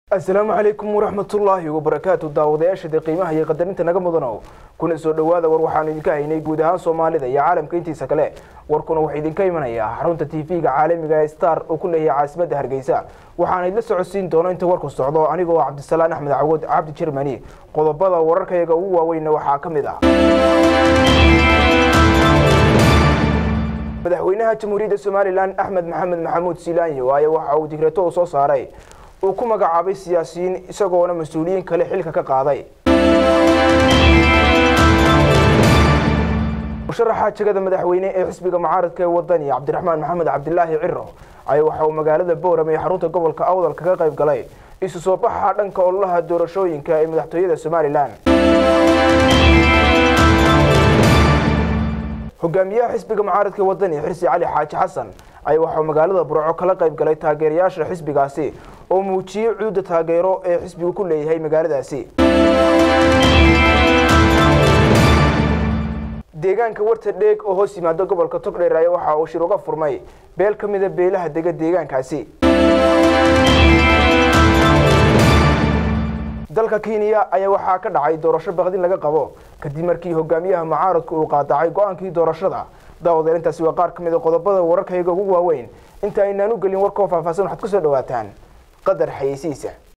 asalaamu calaykum waraxmatullaahi wabarakaatu daawadayaashada qiimaha iyo qadarinta naga mudanow kuna soo dhowaada war waxaanu idinka haynay guud ahaan soomaalida iyo caalamka intiisa kale warkuna wuxuu idinka imanayaa xarunta tv-ga caalamiga ee star oo ku leeyahay caasimadda hargeysa waxaana idla socodsiin doono inta warku socdo anigoo cabdisalaan axmed cawood cabdi jermani qodobada wararkayaga ugu waaweynna waxaa ka mid ah madaxweynaha jamhuuriyadda somalilan axmed maxamed maxamuud silaanyo ayaa waxa uu digreeto u soo saaray uu ku magacaabay siyaasiyiin isagoona mas-uuliyiin kale xilka ka qaaday musharaxa jegada madaxweyne ee xisbiga mucaaradka ee wadani cabdiraxmaan maxamed cabdilaahi ciro ayaa waxa uu magaalada bowram ee xarunta gobolka awdal kaga qayb galay isu soo baxa dhanka ololaha doorashooyinka ee madaxtooyada somalilan hogaamiyaha xisbiga mucaaradka wadani xirsi cali xaaji xasan ayaa waxauu magaalada burco kala qayb galay taageerayaasha xisbigaasi oo muujiyey cuuda taageero ee xisbigu ku leeyahay magaaladaasi deegaanka warta dheeg oo hoos yimaada gobolka togdheer ayaa waxa uu shir uga furmay beel ka mida beelaha dega deegaankaasi dalka kenya ayaa waxaa ka dhacay doorasho baqdin laga qabo kadib markii hogaamiyaha mucaaradku uu qaadacay go-aankii doorashada daawadeel intaasi waa qaar ka mid a qodobada wararkayga ugu waaweyn inta aynaan u gelin warkoo faahfaahsan waxaad ku soo dhawaataan qadar xayeysiisa